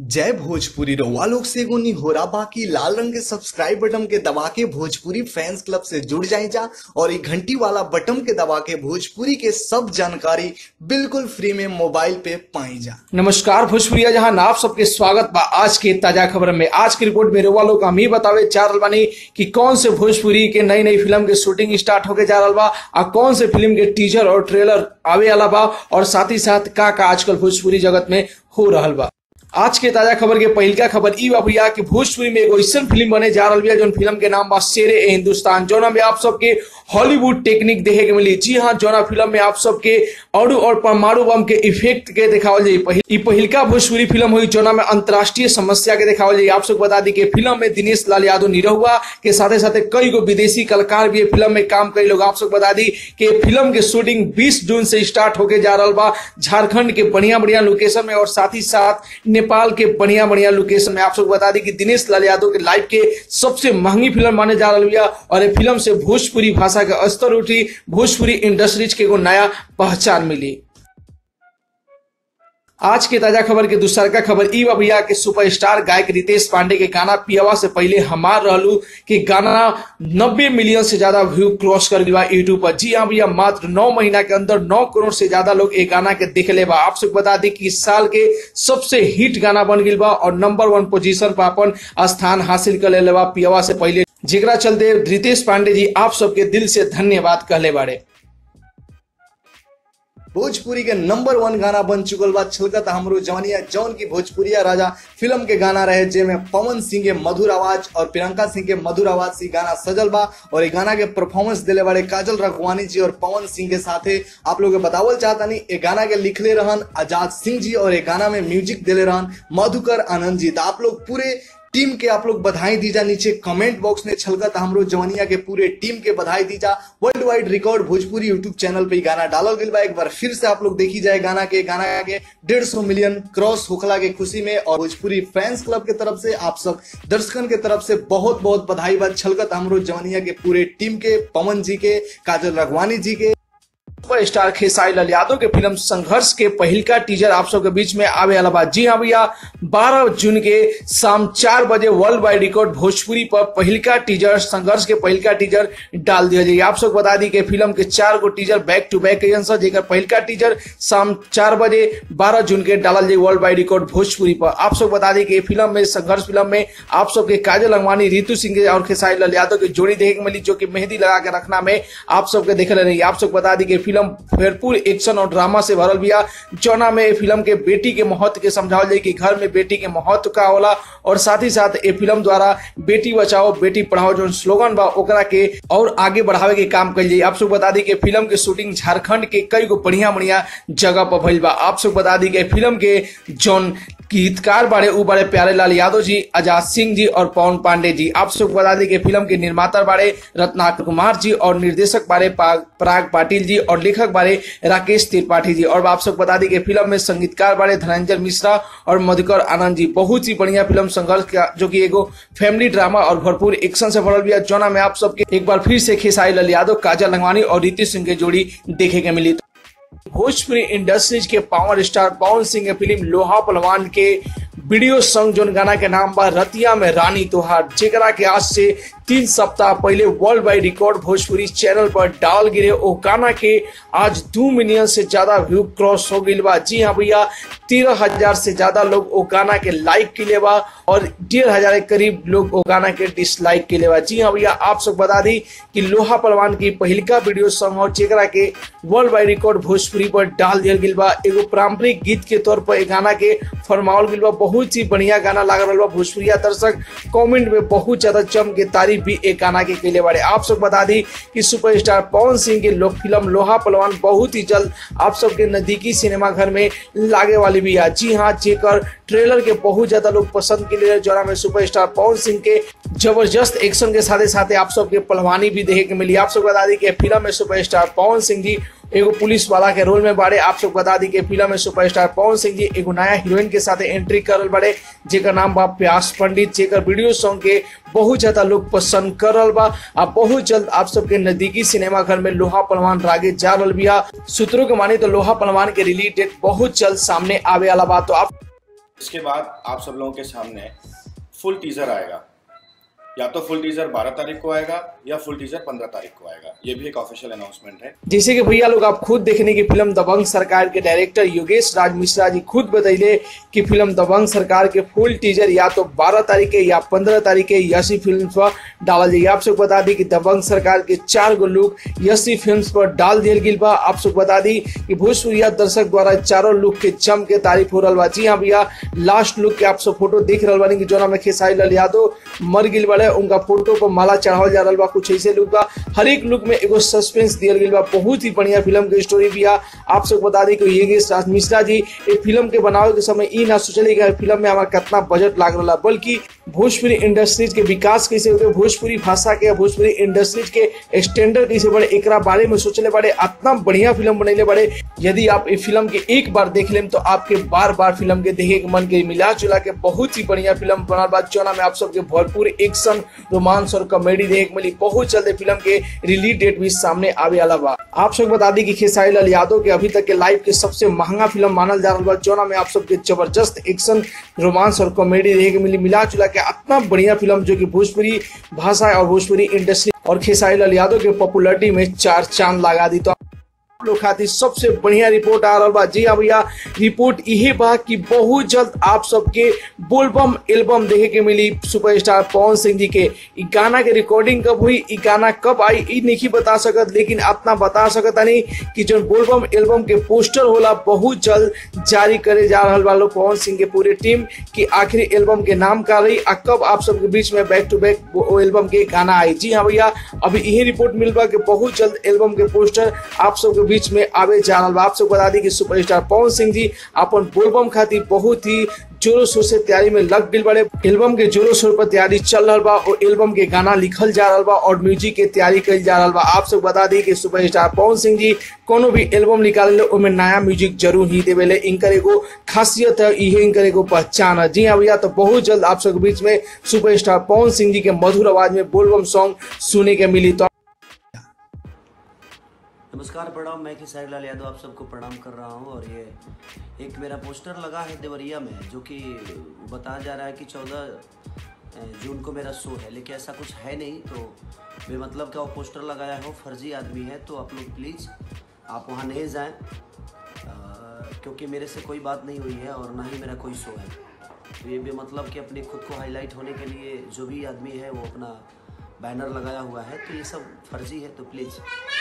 जय भोजपुरी रउआ लोग से एगो निहोरा बाकी लाल रंग के सब्सक्राइब बटन के दबा के भोजपुरी फैंस क्लब से जुड़ जाए जा और ये घंटी वाला बटन के दबा के भोजपुरी के सब जानकारी बिल्कुल फ्री में मोबाइल पे पाई जा नमस्कार भोजपुरिया जहां आप सबके स्वागत बा आज के ताजा खबर में आज की रिपोर्ट में रउआ लोग हम ही बतावे जा रहल बानी कि कौन से भोजपुरी के नई नई फिल्म के शूटिंग स्टार्ट होके जा रहल बा आ कौन से फिल्म के टीजर और ट्रेलर आवे वाला बा और साथ ही साथ का का आजकल भोजपुरी जगत में हो रहल बा आज के ताजा खबर के पहिलका खबर ई बा भैया कि भोजपुरी में एगो ऐसा फिल्म बने जा रहा है जौन फिल्म के नाम बा शेरे ए हिंदुस्तान जौना में आप सबके हॉलीवुड टेक्निक देखे के मिली जी हाँ जौना फिल्म में आप सबके अणु और परमाणु बम के इफेक्ट के दिखावल जाई पहिल, ई पहिलका भोजपुरी फिल्म हुई जौना में अंतर्राष्ट्रीय समस्या के दिखावल जाई आप सबको बता दी कि फिल्म में दिनेश लाल यादव निरहुआ के साथे साथे कई गो विदेशी कलाकार भी फिल्म में काम कई लोग आप सबको बता दी कि फिल्म के शूटिंग 20 जून से स्टार्ट होके जा रहा बा झारखंड के बढ़िया बढ़िया लोकेशन में और साथ ही साथ नेपाल के बढ़िया बढ़िया लोकेशन में आप सबको बता दी कि दिनेश लाल यादव के लाइफ के सबसे महंगी फिल्म माने जा रही है और ये फिल्म से भोजपुरी भाषा के स्तर उठी भोजपुरी इंडस्ट्रीज के एगो नया पहचान मिली आज के ताजा खबर के दूसर का खबर ई बा भैया के सुपरस्टार गायक रितेश पांडे के गाना पियावा से पहले हमार रहलू कि गाना 90 मिलियन से ज्यादा व्यू क्रॉस कर गया यूट्यूब पर जी हाँ भैया मात्र 9 महीना के अंदर 9 करोड़ से ज्यादा लोग एक गाना के देख ले बा आप सबको बता दी कि इस साल के सबसे हिट गाना बन गई बा और नंबर वन पोजीशन पर अपन स्थान हासिल कर ले बा पियावा से पहले जेकरा चलते रितेश पांडे जी आप सबके दिल से धन्यवाद कहले बारे भोजपुरी के नंबर वन गाना बन चुकल बा छलकत हमरो जवानिया जौन की भोजपुरिया राजा फिल्म के गाना रहे जेमे पवन सिंह के मधुर आवाज और प्रियंका सिंह के मधुर आवाज से गाना सजल बा और ये गाना के परफॉर्मेंस दिले बड़े काजल रघवानी जी और पवन सिंह के साथे आप लोग के बतावल चाहता नहीं ये गाना के लिखले रहन आजाद सिंह जी और ये गाना में म्यूजिक दिले रहन मधुकर आनंद जी तो आप लोग पूरे टीम के आप लोग बधाई दीजा नीचे कमेंट बॉक्स में छलकत हमरो जवानिया के पूरे टीम के बधाई दीजा world wide record Bhojpuri YouTube channel पे गाना डालल गई बा एक बार फिर से आप लोग देखी जाए गाना के गाना के डेढ़ सौ मिलियन क्रॉस होखला के खुशी में और भोजपुरी फैंस क्लब के तरफ से आप सब दर्शकन के तरफ से बहुत बहुत बधाई बा छलकत हमरो जवानिया के पूरे टीम के पवन जी के काजल रघवानी जी के सुपर स्टार खेसारी लाल यादव के फिल्म संघर्ष के पहिलका टीजर आप सबके बीच में आवे वाला बा जी हाँ भैया 12 जून के शाम चार बजे वर्ल्ड वाइड रिकॉर्ड भोजपुरी पर पहिलका टीजर संघर्ष के पहिलका टीजर डाल दिया जाए आप सबको बता दी कि फिल्म के चार गो teaser back to back sir जेकर पहिलका टीजर शाम चार बजे बारह जून के डालल जाए वर्ल्ड वाइड रिकॉर्ड भोजपुरी पर आप सबको बता दी कि फिल्म में संघर्ष फिल्म में आप सबके काजल अंगवानी रितु सिंह और खेसारी लाल यादव की जोड़ी देखे मिली जो कि मेहंदी लगा के रखना में आप सबके देख रहे आप सबको बता दी कि फिल्म भरपूर एक्शन और ड्रामा से भरल बिया जौना में फिल्म के बेटी के महत्व के समझावल जाए कि घर में बेटी के महत्व का होला और साथ ही साथ ये फिल्म द्वारा बेटी बचाओ बेटी पढ़ाओ जो स्लोगन बा ओकरा के और आगे बढ़ावे के काम कल जाए आप सब बता दी कि फिल्म के शूटिंग झारखंड के कई गो बढ़िया बढ़िया जगह पर भइल बा आप सब बता दी कि फिल्म के जौन गीतकार बारे उ बारे प्यारे लाल यादव जी आजाद सिंह जी और पवन पांडे जी आप सबको बता दें कि फिल्म के निर्माता बारे रत्नाकर कुमार जी और निर्देशक बारे पराग पाटिल जी और लेखक बारे राकेश त्रिपाठी जी और आप सबको बता दें कि फिल्म में संगीतकार बारे धनंजय मिश्रा और मधुकर आनंद जी बहुत ही बढ़िया फिल्म संघर्ष का जो की एगो फैमिली ड्रामा और भरपूर एक्शन से भरल भी जौना में आप सबके एक बार फिर से खेसारी लाल यादव काजल लंगवानी और रीति सिंह की जोड़ी देखे के मिली भोजपुरी इंडस्ट्रीज के पावर स्टार पवन सिंह के फिल्म लोहा पलवान के वीडियो सॉन्ग जोन गाना के नाम बा रतिया में रानी तोहार जेकरा के आज से तीन सप्ताह पहले world wide record Bhojpuri channel पर डाल गिरे ओ गाना के आज दो मिलियन से ज्यादा व्यू क्रॉस हो गई बा जी हाँ भैया तेरह हजार से ज्यादा लोग ओ गाना के लाइक के लिए बा और डेढ़ हजार के करीब लोग ओ गाना के डिसलाइक के लिए बा जी हाँ भैया आप सब बता दी कि लोहा पलवान की पहिलका वीडियो सॉन्ग और जेकरा के वर्ल्ड वाइड रिकॉर्ड भोजपुरी पर डाल दिया गई बा एगो पारंपरिक गीत के तौर पर गाना के फरमावल गई बा बहुत ही बढ़िया गाना लग रहा बा भोजपुरिया दर्शक कमेंट में बहुत ज्यादा जम के तारीफ भी एक गाना के केले बारे आप सब बता दी कि सुपरस्टार पवन सिंह की लोक फिल्म लोहा पलवान बहुत ही जल्द आप सबके नजदीकी सिनेमा घर में लागे वाली भी है जी हाँ जेकर ट्रेलर के बहुत ज्यादा लोग पसंद के लिए जौना में सुपरस्टार पवन सिंह के जबरदस्त एक्शन के साथ साथ आप सबके पहलवानी भी देखे के मिली आप सब बता दी कि फिल्म में सुपरस्टार पवन सिंह जी एगो पुलिस वाला के रोल में बारे आप सब बता दी कि फिल्म में सुपरस्टार पवन सिंह जी एगो नया हीरोइन के साथ एंट्री करल बारे जेकर नाम बा प्यास पंडित जेकर वीडियो सॉन्ग के बहुत ज्यादा लोग पसंद करल बा आ बहुत जल्द आप सबके नजदीकी सिनेमा घर में लोहा पलवान रागे जा रहा बिया सूत्रों के मानी तो लोहा पलवान के रिलीज डेट बहुत जल्द सामने आवे वाला बा तो आप इसके बाद आप सब लोगों के सामने फुल टीजर आएगा या तो फुल टीजर 12 तारीख को आएगा या फुल टीजर 15 तारीख को आएगा ये भी एक ऑफिशियल अनाउंसमेंट है जैसे कि भैया लोग आप खुद देखने की फिल्म दबंग सरकार के डायरेक्टर योगेश राज मिश्रा जी खुद बताइले कि फिल्म दबंग सरकार के फुल टीजर या तो 12 तारीख के या 15 तारीख के यसी फिल्म पर डाला जाएगी आप सबको बता दी कि दबंग सरकार के चार गो लुक यसी फिल्म पर डाल दिया गई बा आप सबको बता दी कि भोजपुरिया दर्शक द्वारा चारों लुक के जम के तारीफ हो रहा बा जी हाँ भैया लास्ट लुक के आप सब फोटो देख रहा बानी कि जोना में खेसारी लाल यादव मर गिल बड़े उनका फोटो पर माला चढ़ावल जा रहा बा कुछ ऐसे लुक बा हर एक लुक में एगो सस्पेंस दियल गई बा बहुत ही बढ़िया फिल्म के स्टोरी भी आ आप सबको बता दी कि योगेश राज मिश्रा जी ये फिल्म के बनावे के समय ई ना सोचले कि फिल्म में हमारा कितना बजट लाग रहा बल्कि भोजपुरी इंडस्ट्रीज के विकास कैसे होते भोजपुरी भाषा के भोजपुरी इंडस्ट्रीज के स्टैंडर्ड कैसे बढ़े एक बारे में सोचले बड़े इतना बढ़िया फिल्म बनैले बड़े यदि आप इस फिल्म के एक बार देख लें तो आपके बार बार फिल्म के देखे के मन के मिला जुला के बहुत ही बढ़िया फिल्म बनल बा चौना में आप सबके भरपूर एक्शन रोमांस और कॉमेडी देखे मिली बहुत जल्द फिल्म के रिलीज डेट भी सामने आवे वाला बा आप सब बता दी कि खेसारी लाल यादव के अभी तक के लाइफ के सबसे महंगा फिल्म मानल जा रहा बा चौना में आप सबके जबरदस्त एक्शन रोमांस और कॉमेडी देखे के मिली मिला जुला के इतना बढ़िया फिल्म जो कि भोजपुरी भाषा और भोजपुरी इंडस्ट्री और खेसारी लाल यादव के पॉपुलरिटी में चार चांद लगा दी तो लोग खातिर सबसे बढ़िया रिपोर्ट आ रहा बा जी हाँ भैया रिपोर्ट यही बा कि बहुत जल्द आप सबके बोलबम एल्बम देखे के मिली सुपरस्टार पवन सिंह जी के इ गाना के रिकॉर्डिंग कब हुई इ गाना कब आई इ नहीं बता सकत लेकिन इतना बता सकत नहीं कि जो बोलबम एल्बम के पोस्टर होला बहुत जल्द जारी करे जा रहा वालों पवन सिंह के पूरे टीम की आखिरी एल्बम के नाम का रही आ कब आप सबके बीच में बैक टू बैक एल्बम के गाना आई जी हाँ भैया अभी यही रिपोर्ट मिल बा कि बहुत जल्द एल्बम के पोस्टर आप सबके बीच में आवे जा रहा बा आप सबको बता दी कि सुपरस्टार पवन सिंह जी अपन बोलबम खातिर बहुत ही जोरों शोर से तैयारी में लग गई बड़े एल्बम के जोरों शोर पर तैयारी चल रहा बा और एल्बम के गाना लिखल जा रहा बा और म्यूजिक के तैयारी कल जा रहा बा आप सब बता दी कि सुपरस्टार पवन सिंह जी कोनो भी एल्बम निकाले उनमें नया म्यूजिक जरूर ही देवेले इनकर एगो खासियत है ये इनकर एगो पहचान है जी हाँ भैया तो बहुत जल्द आप सबके बीच में सुपरस्टार पवन सिंह जी के मधुर आवाज में बोलबम सॉन्ग सुने के मिली तो नमस्कार प्रणाम मैं खेसारी लाल यादव आप सबको प्रणाम कर रहा हूँ और ये एक मेरा पोस्टर लगा है देवरिया में जो कि बताया जा रहा है कि चौदह जून को मेरा शो है लेकिन ऐसा कुछ है नहीं तो बेमतलब का वो पोस्टर लगाया हो फर्जी आदमी है तो आप लोग प्लीज़ आप वहाँ नहीं जाएं क्योंकि मेरे से कोई बात नहीं हुई है और ना ही मेरा कोई शो है तो ये बेमतलब कि अपने खुद को हाईलाइट होने के लिए जो भी आदमी है वो अपना बैनर लगाया हुआ है तो ये सब फर्जी है तो प्लीज़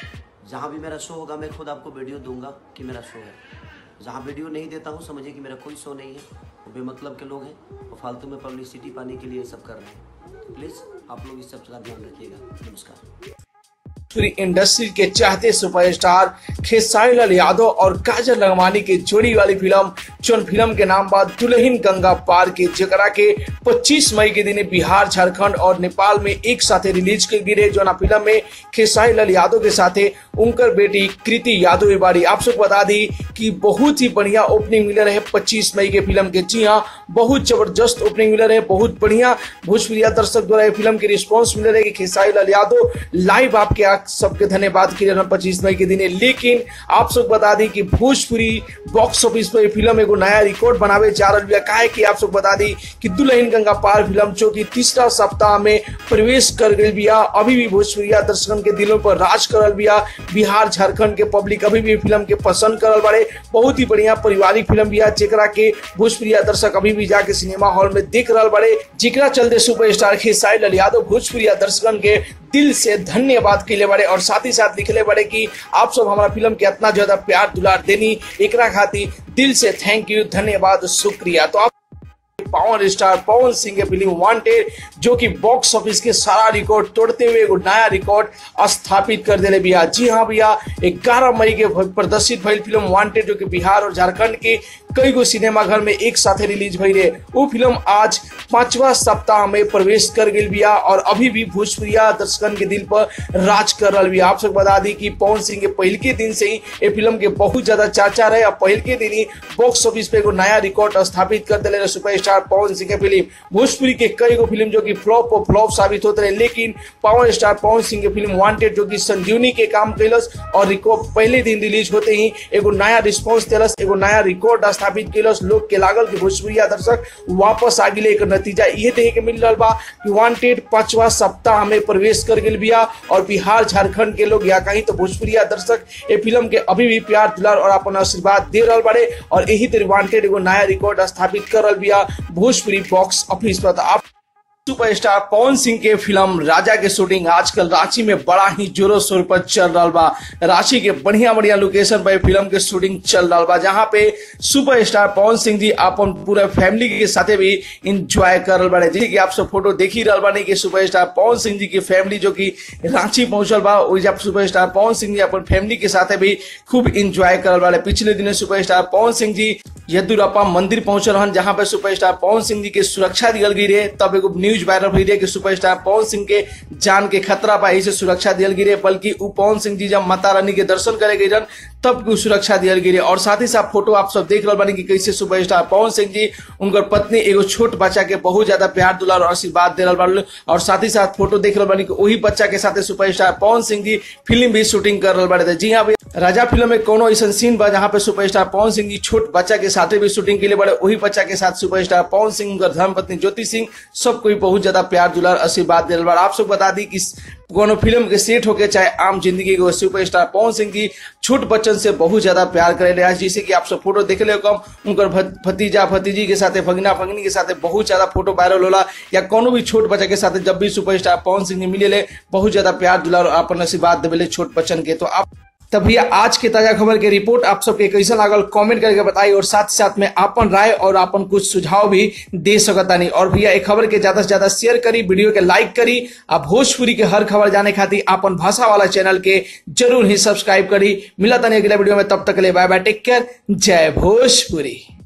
जहाँ भी मेरा शो होगा मैं खुद आपको वीडियो दूंगा कि मेरा शो है जहाँ वीडियो नहीं देता हूँ समझिए कि मेरा कोई शो नहीं है वो बेमतलब के लोग हैं वो फालतू में पब्लिसिटी पाने के लिए सब कर रहे हैं तो प्लीज़ आप लोग इस सब का ध्यान रखिएगा नमस्कार पूरी इंडस्ट्री के चाहते सुपरस्टार खेसारी लाल यादव और काजल लंगवानी के जोड़ी वाली फिल्म चुन फिल्म के नाम बाद दुल्हन गंगा पार के जकरा के 25 मई के दिन बिहार झारखंड और नेपाल में एक साथ रिलीज के गिरे जो फिल्म में खेसारी लाल यादव के साथ उनकर बेटी कृति यादव बाड़ी आप सबको बता दी कि बहुत ही बढ़िया ओपनिंग मिलर है 25 मई के फिल्म के जी हाँ बहुत जबरदस्त ओपनिंग मिलर है बहुत बढ़िया भोजपुरिया दर्शक द्वारा फिल्म के रिस्पॉन्स मिल रहे कि खेसारी लाल यादव लाइव आपके सबके धन्यवाद के लिए पच्चीस मई के दिन लेकिन आप सब बता दी कि भोजपुरी बॉक्स ऑफिस पर फिल्म एगो नया रिकॉर्ड बनावे जा रहा है काहे कि आप सब बता दी कि दुल्हन गंगा पार फिल्म जो कि तीसरा सप्ताह में प्रवेश कर गई बिया अभी भी भोजपुरिया दर्शकन के दिलों पर राज करल बिया बिहार झारखंड के पब्लिक अभी भी फिल्म के पसंद करल बड़े बहुत ही बढ़िया पारिवारिक फिल्म बिया जेकरा के भोजपुरिया दर्शक अभी भी जाके सिनेमा हॉल में देख रहा बड़े जेकरा चलते सुपरस्टार खेसारी लाल यादव भोजपुरिया दर्शकन के दिल से धन्यवाद के लिए बड़े और साथ ही साथ लिखले बड़े कि आप सब हमारा फिल्म के इतना ज्यादा प्यार दुलार देनी एकरा खातिर दिल से थैंक यू धन्यवाद शुक्रिया तो आप पावर स्टार पवन सिंह के फिल्म वांटेड जो कि बॉक्स ऑफिस के सारा रिकॉर्ड तोड़ते हुए एक नया रिकॉर्ड स्थापित कर दिले भैया जी हाँ भैया ग्यारह मई के प्रदर्शित भइल फिल्म वांटेड जो कि बिहार और झारखंड के कई गो सिनेमा घर में एक साथ रिलीज भई रहे वो फिल्म आज पांचवा सप्ताह में प्रवेश कर गई बिया और अभी भी भोजपुरिया दर्शकन के दिल पर राज कर रहा बिया आप सब बता दी कि पवन सिंह के पहल के दिन से ही ये फिल्म के बहुत ज्यादा चर्चा रहे और पहल के दिन ही बॉक्स ऑफिस पे एगो नया रिकॉर्ड स्थापित कर दिले सुपरस्टार पवन सिंह के फिल्म भोजपुरी के कई गो फिल्म जो कि फ्लॉप और फ्लॉप साबित होते रहे लेकिन पावर स्टार पवन सिंह के फिल्म वांटेड जो कि संजीवनी के काम कैलस और रिकॉर्ड पहले दिन रिलीज होते ही एगो नया रिस्पॉन्स दिलस एगो नया रिकॉर्ड स्थापित कैलस लोग के लागल कि भोजपुरिया दर्शक वापस आ गए एक नतीजा ये देखे के मिल रहा बा कि वांटेड पांचवा सप्ताह में प्रवेश कर गए बिया और बिहार झारखंड के लोग या कहीं तो भोजपुरिया दर्शक ये फिल्म के अभी भी प्यार दुलार और अपन आशीर्वाद दे रहा बड़े और यही तरह वांटेड एगो नया रिकॉर्ड स्थापित कर रहा बिया भोजपुरी बॉक्स ऑफिस पर तो आप सुपरस्टार पवन सिंह के फिल्म राजा के शूटिंग आजकल रांची में बड़ा ही जोरों शोर पर चल रहा बा रांची के बढ़िया बढ़िया लोकेशन पर फिल्म के शूटिंग चल रहा बा जहाँ पे सुपरस्टार पवन सिंह जी अपन पूरा फैमिली के साथे भी इंजॉय कर रहा बाड़े जैसे कि आप सब फोटो देख ही रहा बानी कि सुपरस्टार पवन सिंह जी की फैमिली जो कि रांची पहुंचल बा और जब सुपरस्टार पवन सिंह जी अपन फैमिली के साथे भी खूब इंजॉय कर बाड़े पिछले दिन सुपरस्टार पवन सिंह जी यदुरप्पा मंदिर पहुंचल रहन जहां पे सुपरस्टार पवन सिंह जी के सुरक्षा दियल गई रहे तब एगो न्यूज वायरल हुई रहे कि सुपरस्टार पवन सिंह के जान के खतरा बा यही से सुरक्षा दियल गई रहे बल्कि उ पवन सिंह जी जब माता रानी के दर्शन करे गई रहन तब की सुरक्षा दियल गई रहे और साथ ही साथ फोटो आप सब देख रहे बानी कि कैसे सुपरस्टार पवन सिंह जी उनकर पत्नी एगो छोट बच्चा के बहुत ज्यादा प्यार दुलार और आशीर्वाद दे रहा बाड़े और साथ ही साथ फोटो देख रहे बानी कि वही बच्चा के साथ सुपरस्टार पवन सिंह जी फिल्म भी शूटिंग कर रहे बाड़े जी हाँ भैया राजा फिल्म में कोनो ऐसा सीन बा जहाँ पे सुपरस्टार पवन सिंह जी छोट बच्चा के साथ भी शूटिंग के लिए बड़े वही बच्चा के साथ सुपरस्टार पवन सिंह उनकर धर्मपत्नी ज्योति सिंह सब कोई बहुत ज्यादा प्यार दुलार आशीर्वाद दे रहा आप सब बता दी कि कोनो फिल्म के सेट होके चाहे आम जिंदगी के सुपरस्टार पवन सिंह जी छोट बच्चन से बहुत ज्यादा प्यार करे रहे जैसे कि आप सब फोटो देख ले कम उनकर भतीजा भतीजी के साथ भगना भगनी के साथ बहुत ज्यादा फोटो वायरल होला या कोनो भी छोट बच्चा के साथ जब भी सुपरस्टार पवन सिंह जी मिले बहुत ज्यादा प्यार दुलार अपन आशीर्वाद देवे छोट बच्चन के तो आप तब भैया आज के ताजा खबर के रिपोर्ट आप सबके कैसा लागल कमेंट करके बताई और साथ साथ में आपन राय और आपन कुछ सुझाव भी दे सकता नहीं और भैया एक खबर के ज्यादा से ज्यादा शेयर करी वीडियो के लाइक करी आप भोजपुरी के हर खबर जाने खातिर आपन भाषा वाला चैनल के जरूर ही सब्सक्राइब करी मिला तनी अगले वीडियो में तब तक ले बाय बाय टेक केयर जय भोजपुरी